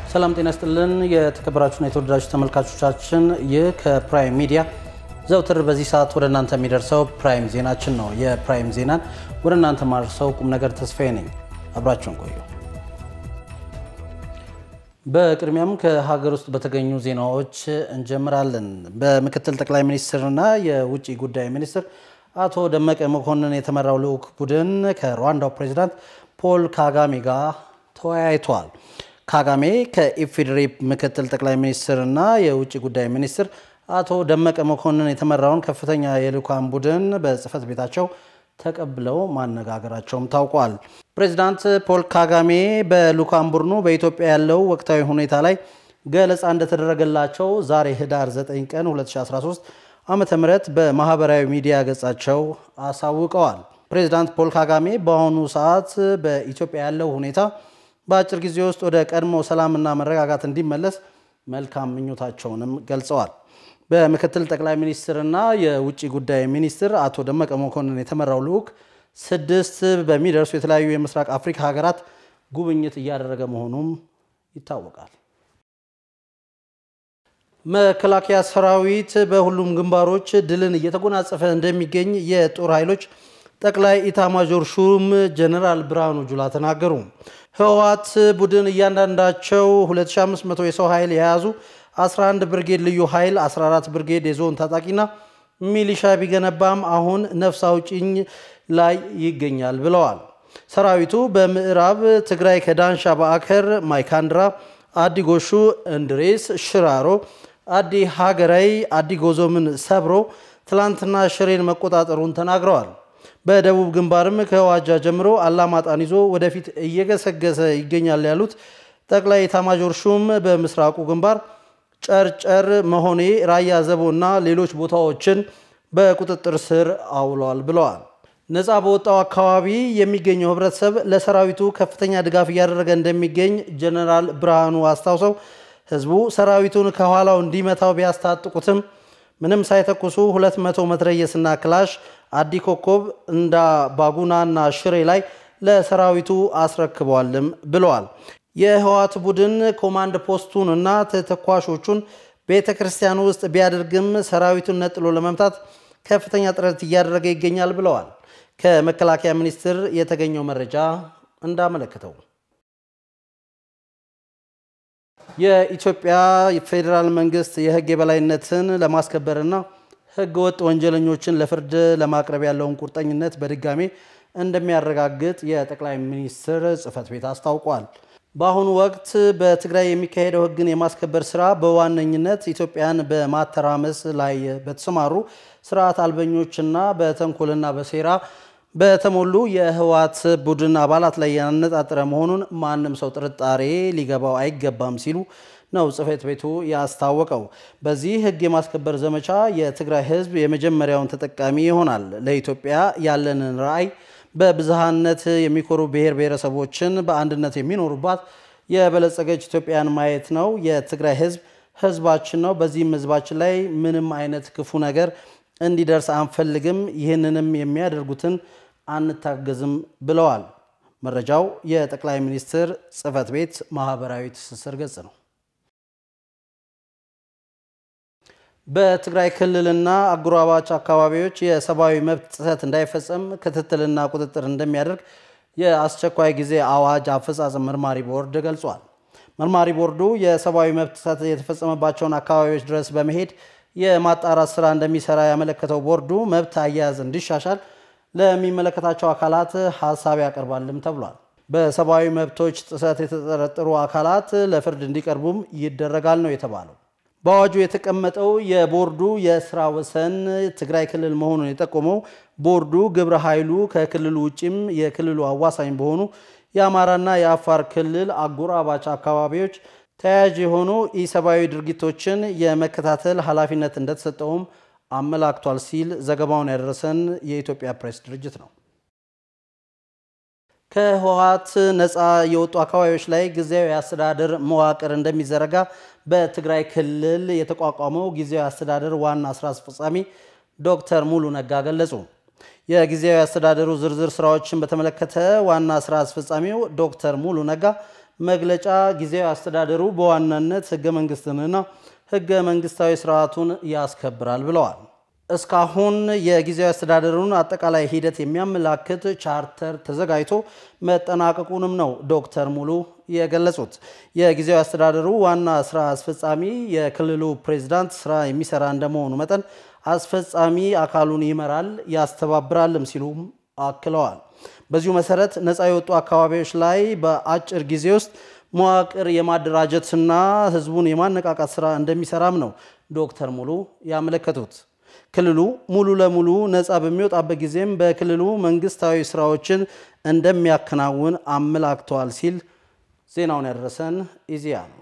ሰላም ጤና ስጥልን። የተከበራችሁና የተወደዳችሁ ተመልካቾቻችን ይህ ከፕራይም ሚዲያ ዘውትር በዚህ ሰዓት ወደ እናንተ የሚደርሰው ፕራይም ዜናችን ነው። የፕራይም ዜናን ወደ እናንተ ማድረሰው ቁም ነገር ተስፋዬ ነኝ። አብራችሁን ቆዩ። በቅድሚያም ከሀገር ውስጥ በተገኙ ዜናዎች እንጀምራለን። በምክትል ጠቅላይ ሚኒስትርና የውጭ ጉዳይ ሚኒስትር አቶ ደመቀ መኮንን የተመራው ልዑክ ቡድን ከሩዋንዳው ፕሬዚዳንት ፖል ካጋሜ ጋር ተወያይቷል። ካጋሜ ከኢፌዴሪ ምክትል ጠቅላይ ሚኒስትርና የውጭ ጉዳይ ሚኒስትር አቶ ደመቀ መኮንን የተመራውን ከፍተኛ የልዑካን ቡድን በጽህፈት ቤታቸው ተቀብለው ማነጋገራቸውም ታውቋል። ፕሬዚዳንት ፖል ካጋሜ በልዑካን ቡድኑ በኢትዮጵያ ያለው ወቅታዊ ሁኔታ ላይ ገለጻ እንደተደረገላቸው ዛሬ ህዳር 9 ቀን 2013 ዓመተ ምህረት በማህበራዊ ሚዲያ ገጻቸው አሳውቀዋል። ፕሬዚዳንት ፖል ካጋሜ በአሁኑ ሰዓት በኢትዮጵያ ያለው ሁኔታ በአጭር ጊዜ ውስጥ ወደ ቀድሞ ሰላምና መረጋጋት እንዲመለስ መልካም ምኞታቸውንም ገልጸዋል። በምክትል ጠቅላይ ሚኒስትርና የውጭ ጉዳይ ሚኒስትር አቶ ደመቀ መኮንን የተመራው ልዑክ ስድስት በሚደርሱ የተለያዩ የምስራቅ አፍሪካ ሀገራት ጉብኝት እያደረገ መሆኑም ይታወቃል። መከላከያ ሰራዊት በሁሉም ግንባሮች ድልን እየተጎናጸፈ እንደሚገኝ የጦር ኃይሎች ጠቅላይ ኢታማዦር ሹም ጀነራል ብርሃኑ ጁላ ተናገሩ። ህወሓት ቡድን እያንዳንዳቸው 2500 የሰው ኃይል የያዙ 11 ብርጌድ ልዩ ኃይል 14 ብርጌድ የዞን ታጣቂና ሚሊሻ ቢገነባም አሁን ነፍስ አውጭኝ ላይ ይገኛል ብለዋል። ሰራዊቱ በምዕራብ ትግራይ ከዳንሻ በአከር፣ ማይካድራ፣ አዲ ጎሹ፣ እንድሬስ፣ ሽራሮ፣ አዲ ሀገራይ፣ አዲ ጎዞምን ሰብሮ ትላንትና ሽሬን መቆጣጠሩን ተናግረዋል። በደቡብ ግንባርም ከዋጃ ጀምሮ አላማጣን ይዞ ወደፊት እየገሰገሰ ይገኛል ያሉት ጠቅላይ ኤታማዦር ሹም በምስራቁ ግንባር ጨርጨር፣ መሆኔ፣ ራያ ዘቦ እና ሌሎች ቦታዎችን በቁጥጥር ስር አውሏል ብለዋል። ነፃ በወጣው አካባቢ የሚገኘው ህብረተሰብ ለሰራዊቱ ከፍተኛ ድጋፍ እያደረገ እንደሚገኝ ጀነራል ብርሃኑ አስታውሰው ህዝቡ ሰራዊቱን ከኋላው እንዲመታው ቢያስታጥቁትም ምንም ሳይተኩሱ 200 መትረየስና ክላሽ አዲ ኮከብ እንዳ ባጉናና ሽሬ ላይ ለሰራዊቱ አስረክበዋልም ብለዋል። የህወሓት ቡድን ኮማንድ ፖስቱን እና ተተኳሾቹን ቤተ ክርስቲያን ውስጥ ቢያደርግም ሰራዊቱን ነጥሎ ለመምታት ከፍተኛ ጥረት እያደረገ ይገኛል ብለዋል። ከመከላከያ ሚኒስቴር የተገኘው መረጃ እንዳመለከተው የኢትዮጵያ ፌዴራል መንግስት የህግ የበላይነትን ለማስከበርና ህገ ወጥ ወንጀለኞችን ለፍርድ ለማቅረብ ያለውን ቁርጠኝነት በድጋሜ እንደሚያረጋግጥ የጠቅላይ ሚኒስትር ጽህፈት ቤት አስታውቋል። በአሁኑ ወቅት በትግራይ የሚካሄደው ህግን የማስከበር ስራ በዋነኝነት ኢትዮጵያን በማተራመስ ላይ በተሰማሩ ስርዓት አልበኞችና በተንኮልና በሴራ በተሞሉ የህወሓት ቡድን አባላት ላይ ያነጣጠረ መሆኑን ማንም ሰው ጥርጣሬ ሊገባው አይገባም ሲሉ ነው ጽህፈት ቤቱ ያስታወቀው። በዚህ ህግ የማስከበር ዘመቻ የትግራይ ህዝብ የመጀመሪያውን ተጠቃሚ ይሆናል። ለኢትዮጵያ ያለንን ራዕይ በብዝሃነት የሚኮሩ ብሔር ብሔረሰቦችን በአንድነት የሚኖሩባት የበለጸገች ኢትዮጵያን ማየት ነው። የትግራይ ህዝብ ህዝባችን ነው። በዚህም ህዝባችን ላይ ምንም አይነት ክፉ ነገር እንዲደርስ አንፈልግም። ይህንንም የሚያደርጉትን አንታገዝም ብለዋል። መረጃው የጠቅላይ ሚኒስትር ጽህፈት ቤት ማህበራዊ ትስስር ገጽ ነው። በትግራይ ክልልና አጎራባች አካባቢዎች የሰብአዊ መብት ጥሰት እንዳይፈጸም ክትትልና ቁጥጥር እንደሚያደርግ የአስቸኳይ ጊዜ አዋጅ አፈጻጸም መርማሪ ቦርድ ገልጿል። መርማሪ ቦርዱ የሰብአዊ መብት ጥሰት የተፈጸመባቸውን አካባቢዎች ድረስ በመሄድ የማጣራት ስራ እንደሚሰራ ያመለከተው ቦርዱ መብት አያያዝ እንዲሻሻል ለሚመለከታቸው አካላት ሀሳብ ያቀርባልም ተብሏል። በሰብአዊ መብቶች ጥሰት የተጠረጠሩ አካላት ለፍርድ እንዲቀርቡም ይደረጋል ነው የተባለው። በአዋጁ የተቀመጠው የቦርዱ የስራ ወሰን ትግራይ ክልል መሆኑን የጠቆመው ቦርዱ ግብረ ኃይሉ ከክልሉ ውጭም የክልሉ አዋሳኝ በሆኑ የአማራና የአፋር ክልል አጎራባች አካባቢዎች ተያያዥ የሆኑ ኢሰብአዊ ድርጊቶችን የመከታተል ኃላፊነት እንደተሰጠውም አመላክቷል ሲል ዘገባውን ያደረሰን የኢትዮጵያ ፕሬስ ድርጅት ነው። ከህወሓት ነፃ የወጡ አካባቢዎች ላይ ጊዜያዊ አስተዳደር መዋቅር እንደሚዘረጋ በትግራይ ክልል የተቋቋመው ጊዜያዊ አስተዳደር ዋና ስራ አስፈጻሚ ዶክተር ሙሉ ነጋ ገለጹ። የጊዜያዊ አስተዳደሩ ዝርዝር ስራዎችን በተመለከተ ዋና ስራ አስፈጻሚው ዶክተር ሙሉ ነጋ መግለጫ ጊዜያዊ አስተዳደሩ በዋናነት ህገ መንግስትንና ህገ መንግስታዊ ስርዓቱን ያስከብራል ብለዋል። እስካሁን የጊዜያዊ አስተዳደሩን አጠቃላይ ሂደት የሚያመላክት ቻርተር ተዘጋጅቶ መጠናቀቁንም ነው ዶክተር ሙሉ የገለጹት። የጊዜያዊ አስተዳደሩ ዋና ስራ አስፈጻሚ የክልሉ ፕሬዝዳንት ስራ የሚሰራ እንደመሆኑ መጠን አስፈጻሚ አካሉን ይመራል ያስተባብራልም ሲሉም አክለዋል። በዚሁ መሰረት ነፃ የወጡ አካባቢዎች ላይ በአጭር ጊዜ ውስጥ መዋቅር የማደራጀትና ህዝቡን የማነቃቃት ስራ እንደሚሰራም ነው ዶክተር ሙሉ ያመለከቱት። ክልሉ ሙሉ ለሙሉ ነፃ በሚወጣበት ጊዜም በክልሉ መንግስታዊ ስራዎችን እንደሚያከናውን አመላክተዋል ሲል ዜናውን ያደረሰን ኢዜአ ነው።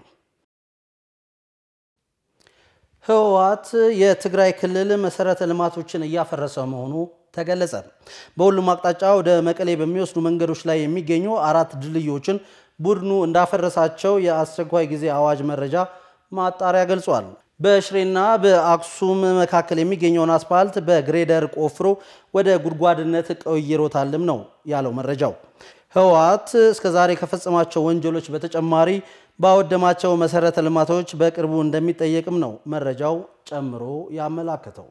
ህወሓት የትግራይ ክልል መሰረተ ልማቶችን እያፈረሰ መሆኑ ተገለጸ። በሁሉም አቅጣጫ ወደ መቀሌ በሚወስዱ መንገዶች ላይ የሚገኙ አራት ድልድዮችን ቡድኑ እንዳፈረሳቸው የአስቸኳይ ጊዜ አዋጅ መረጃ ማጣሪያ ገልጿል። በሽሬና በአክሱም መካከል የሚገኘውን አስፓልት በግሬደር ቆፍሮ ወደ ጉድጓድነት ቀይሮታልም ነው ያለው መረጃው። ህወሓት እስከዛሬ ከፈጸማቸው ወንጀሎች በተጨማሪ ባወደማቸው መሰረተ ልማቶች በቅርቡ እንደሚጠየቅም ነው መረጃው ጨምሮ ያመላከተው።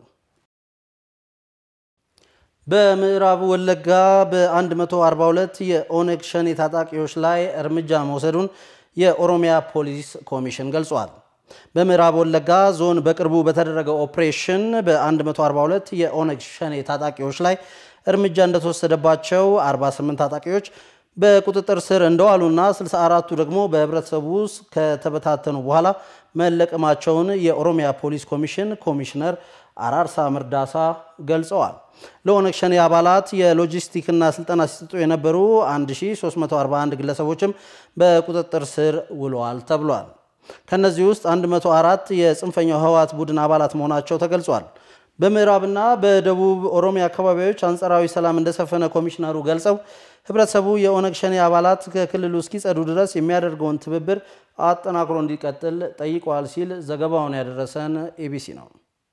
በምዕራብ ወለጋ በ142 የኦነግ ሸኔ ታጣቂዎች ላይ እርምጃ መውሰዱን የኦሮሚያ ፖሊስ ኮሚሽን ገልጿል። በምዕራብ ወለጋ ዞን በቅርቡ በተደረገው ኦፕሬሽን በ142 የኦነግ ሸኔ ታጣቂዎች ላይ እርምጃ እንደተወሰደባቸው 48 ታጣቂዎች በቁጥጥር ስር እንደዋሉና 64ቱ ደግሞ በህብረተሰቡ ውስጥ ከተበታተኑ በኋላ መለቀማቸውን የኦሮሚያ ፖሊስ ኮሚሽን ኮሚሽነር አራርሳ መርዳሳ ገልጸዋል። ለኦነግ ሸኔ አባላት የሎጂስቲክና ስልጠና ሲሰጡ የነበሩ 1341 ግለሰቦችም በቁጥጥር ስር ውለዋል ተብሏል። ከነዚህ ውስጥ 104 የጽንፈኛው ህወሓት ቡድን አባላት መሆናቸው ተገልጿል። በምዕራብና በደቡብ ኦሮሚያ አካባቢዎች አንጻራዊ ሰላም እንደሰፈነ ኮሚሽነሩ ገልጸው ህብረተሰቡ የኦነግ ሸኔ አባላት ከክልሉ እስኪጸዱ ድረስ የሚያደርገውን ትብብር አጠናክሮ እንዲቀጥል ጠይቀዋል ሲል ዘገባውን ያደረሰን ኤቢሲ ነው።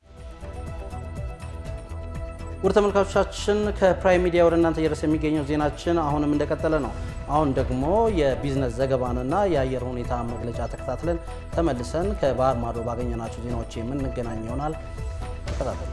ውድ ተመልካቾቻችን ከፕራይም ሚዲያ ወደ እናንተ እየደረሰ የሚገኘው ዜናችን አሁንም እንደቀጠለ ነው። አሁን ደግሞ የቢዝነስ ዘገባንና የአየር ሁኔታ መግለጫ ተከታትለን ተመልሰን ከባህር ማዶ ባገኘናቸው ዜናዎች የምንገናኝ ይሆናል። ተከታተሉ።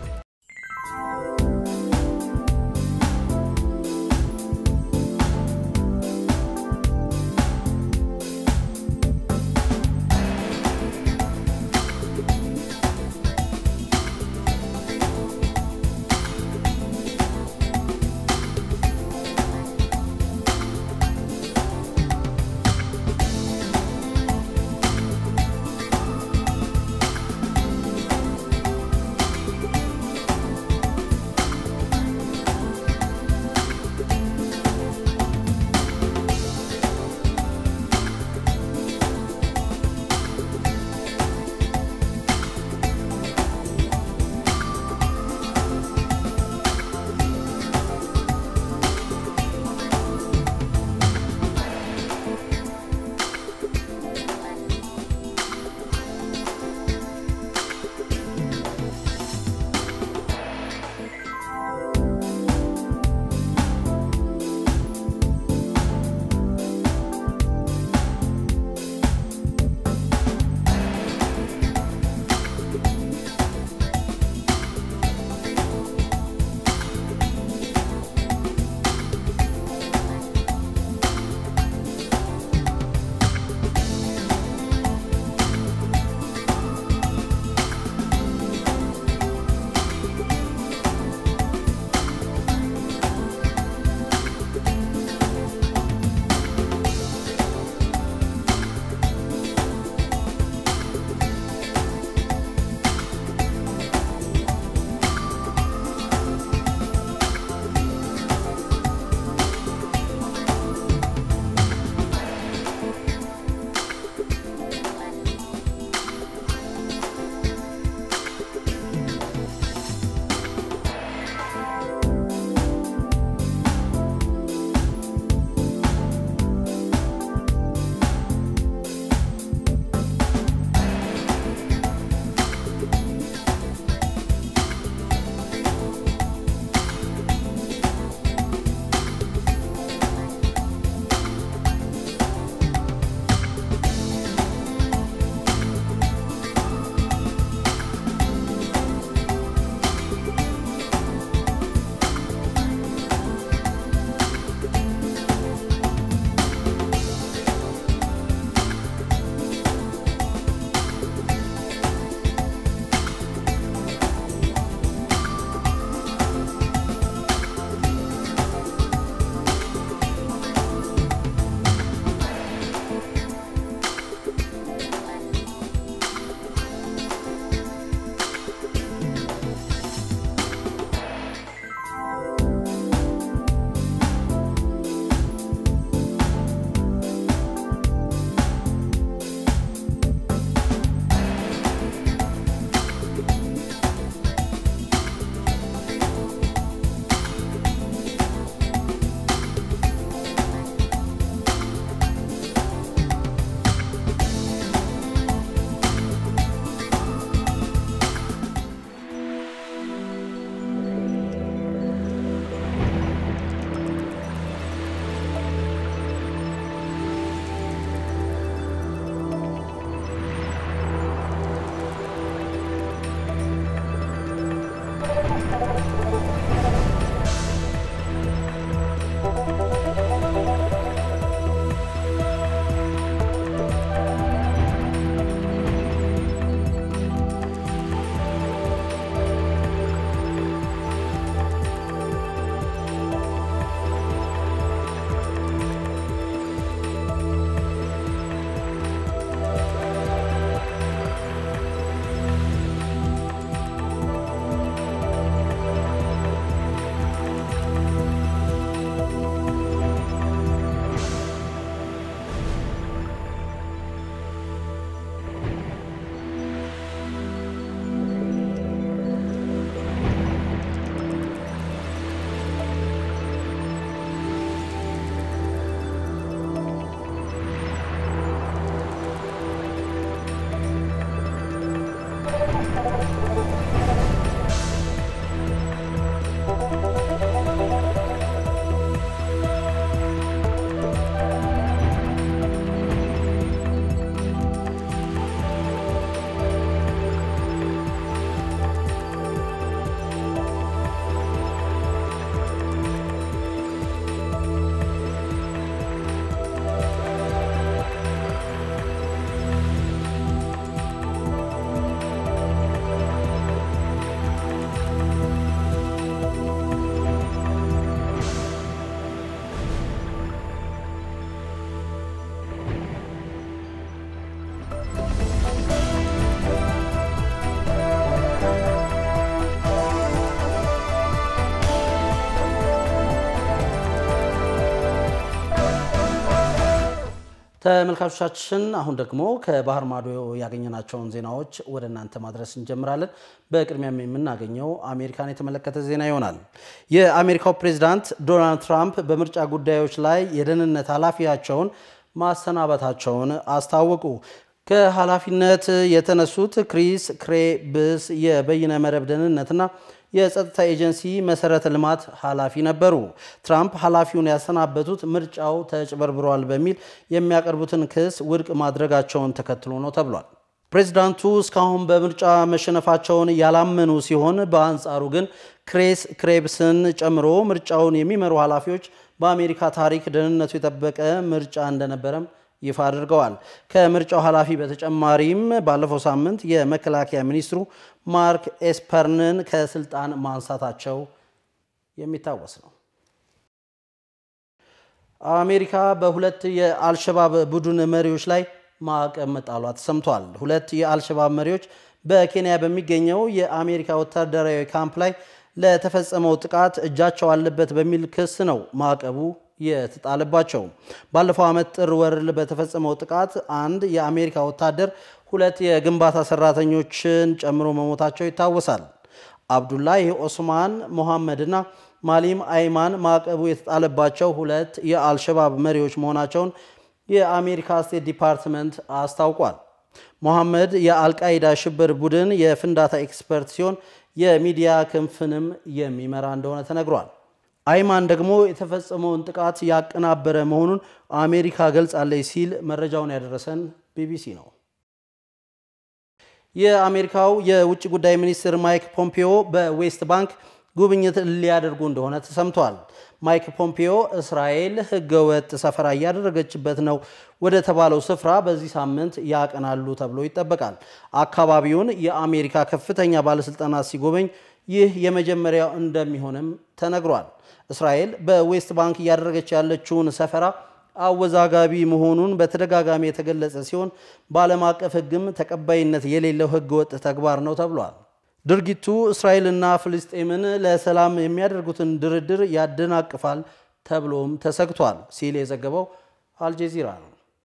ተመልካቾቻችን አሁን ደግሞ ከባህር ማዶ ያገኘናቸውን ዜናዎች ወደ እናንተ ማድረስ እንጀምራለን። በቅድሚያም የምናገኘው አሜሪካን የተመለከተ ዜና ይሆናል። የአሜሪካው ፕሬዚዳንት ዶናልድ ትራምፕ በምርጫ ጉዳዮች ላይ የደህንነት ኃላፊያቸውን ማሰናበታቸውን አስታወቁ። ከኃላፊነት የተነሱት ክሪስ ክሬብስ የበይነ መረብ ደህንነትና የጸጥታ ኤጀንሲ መሰረተ ልማት ኃላፊ ነበሩ። ትራምፕ ኃላፊውን ያሰናበቱት ምርጫው ተጭበርብሯል በሚል የሚያቀርቡትን ክስ ውድቅ ማድረጋቸውን ተከትሎ ነው ተብሏል። ፕሬዚዳንቱ እስካሁን በምርጫ መሸነፋቸውን ያላመኑ ሲሆን፣ በአንጻሩ ግን ክሬስ ክሬብስን ጨምሮ ምርጫውን የሚመሩ ኃላፊዎች በአሜሪካ ታሪክ ደህንነቱ የጠበቀ ምርጫ እንደነበረም ይፋ አድርገዋል። ከምርጫው ኃላፊ በተጨማሪም ባለፈው ሳምንት የመከላከያ ሚኒስትሩ ማርክ ኤስፐርንን ከስልጣን ማንሳታቸው የሚታወስ ነው። አሜሪካ በሁለት የአልሸባብ ቡድን መሪዎች ላይ ማዕቀብ መጣሏ ተሰምቷል። ሁለት የአልሸባብ መሪዎች በኬንያ በሚገኘው የአሜሪካ ወታደራዊ ካምፕ ላይ ለተፈጸመው ጥቃት እጃቸው አለበት በሚል ክስ ነው ማዕቀቡ የተጣለባቸው። ባለፈው ዓመት ጥር ወር በተፈጸመው ጥቃት አንድ የአሜሪካ ወታደር ሁለት የግንባታ ሰራተኞችን ጨምሮ መሞታቸው ይታወሳል። አብዱላሂ ኦስማን ሞሐመድና ማሊም አይማን ማዕቀቡ የተጣለባቸው ሁለት የአልሸባብ መሪዎች መሆናቸውን የአሜሪካ ስቴት ዲፓርትመንት አስታውቋል። ሞሐመድ የአልቃይዳ ሽብር ቡድን የፍንዳታ ኤክስፐርት ሲሆን የሚዲያ ክንፍንም የሚመራ እንደሆነ ተነግሯል። አይማን ደግሞ የተፈጸመውን ጥቃት ያቀናበረ መሆኑን አሜሪካ ገልጻለች ሲል መረጃውን ያደረሰን ቢቢሲ ነው። የአሜሪካው የውጭ ጉዳይ ሚኒስትር ማይክ ፖምፒዮ በዌስት ባንክ ጉብኝት ሊያደርጉ እንደሆነ ተሰምቷል። ማይክ ፖምፒዮ እስራኤል ሕገወጥ ሰፈራ እያደረገችበት ነው ወደ ተባለው ስፍራ በዚህ ሳምንት ያቀናሉ ተብሎ ይጠበቃል። አካባቢውን የአሜሪካ ከፍተኛ ባለስልጣናት ሲጎበኝ ይህ የመጀመሪያው እንደሚሆንም ተነግሯል። እስራኤል በዌስት ባንክ እያደረገች ያለችውን ሰፈራ አወዛጋቢ መሆኑን በተደጋጋሚ የተገለጸ ሲሆን በዓለም አቀፍ ሕግም ተቀባይነት የሌለው ሕገወጥ ተግባር ነው ተብሏል። ድርጊቱ እስራኤልና ፍልስጤምን ለሰላም የሚያደርጉትን ድርድር ያደናቅፋል ተብሎም ተሰግቷል ሲል የዘገበው አልጀዚራ ነው።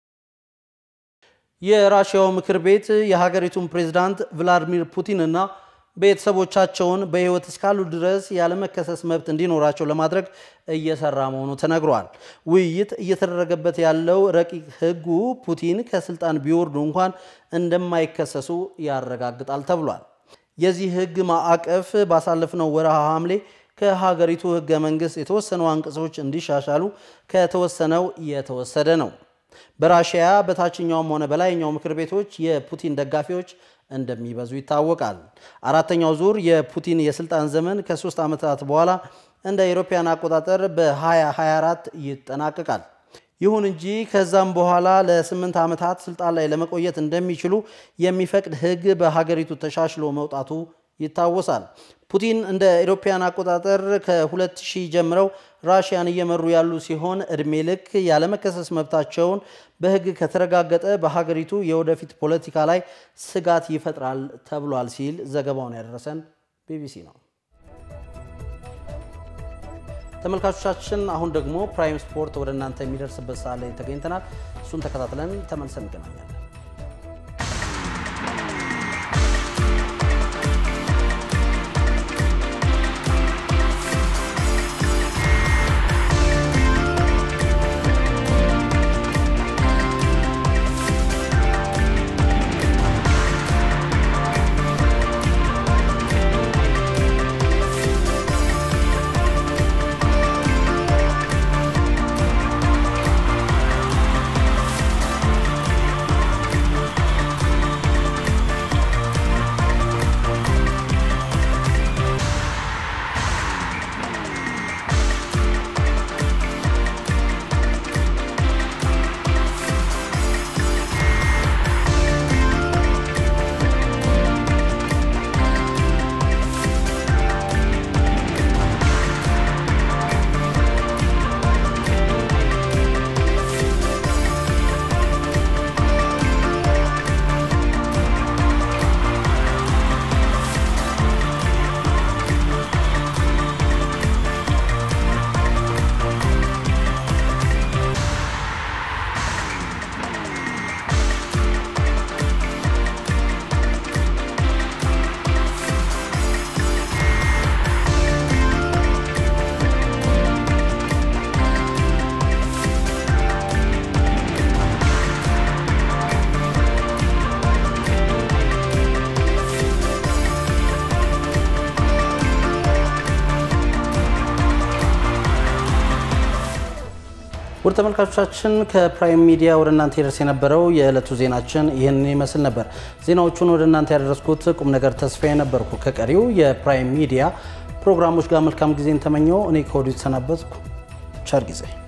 የራሽያው ምክር ቤት የሀገሪቱን ፕሬዝዳንት ቭላዲሚር ፑቲን እና ቤተሰቦቻቸውን በሕይወት እስካሉ ድረስ ያለመከሰስ መብት እንዲኖራቸው ለማድረግ እየሰራ መሆኑ ተነግሯል። ውይይት እየተደረገበት ያለው ረቂቅ ሕጉ ፑቲን ከስልጣን ቢወርዱ እንኳን እንደማይከሰሱ ያረጋግጣል ተብሏል። የዚህ ሕግ ማዕቀፍ ባሳለፍነው ወርሃ ሐምሌ ከሀገሪቱ ሕገ መንግሥት የተወሰኑ አንቀጾች እንዲሻሻሉ ከተወሰነው የተወሰደ ነው። በራሽያ በታችኛውም ሆነ በላይኛው ምክር ቤቶች የፑቲን ደጋፊዎች እንደሚበዙ ይታወቃል። አራተኛው ዙር የፑቲን የስልጣን ዘመን ከሶስት ዓመታት በኋላ እንደ አውሮፓውያን አቆጣጠር በ2024 ይጠናቀቃል። ይሁን እንጂ ከዛም በኋላ ለስምንት ዓመታት ስልጣን ላይ ለመቆየት እንደሚችሉ የሚፈቅድ ሕግ በሀገሪቱ ተሻሽሎ መውጣቱ ይታወሳል። ፑቲን እንደ አውሮፓውያን አቆጣጠር ከ2000 ጀምረው ራሽያን እየመሩ ያሉ ሲሆን እድሜ ልክ ያለመከሰስ መብታቸውን በሕግ ከተረጋገጠ በሀገሪቱ የወደፊት ፖለቲካ ላይ ስጋት ይፈጥራል ተብሏል ሲል ዘገባውን ያደረሰን ቢቢሲ ነው። ተመልካቾቻችን አሁን ደግሞ ፕራይም ስፖርት ወደ እናንተ የሚደርስበት ሰዓት ላይ ተገኝተናል። እሱን ተከታትለን ተመልሰን እንገናኛለን። ውድ ተመልካቾቻችን ከፕራይም ሚዲያ ወደ እናንተ ይደርስ የነበረው የዕለቱ ዜናችን ይህንን ይመስል ነበር። ዜናዎቹን ወደ እናንተ ያደረስኩት ቁም ነገር ተስፋዬ ነበርኩ። ከቀሪው የፕራይም ሚዲያ ፕሮግራሞች ጋር መልካም ጊዜን ተመኘው። እኔ ከወዲሁ ተሰናበትኩ። ቸር ጊዜ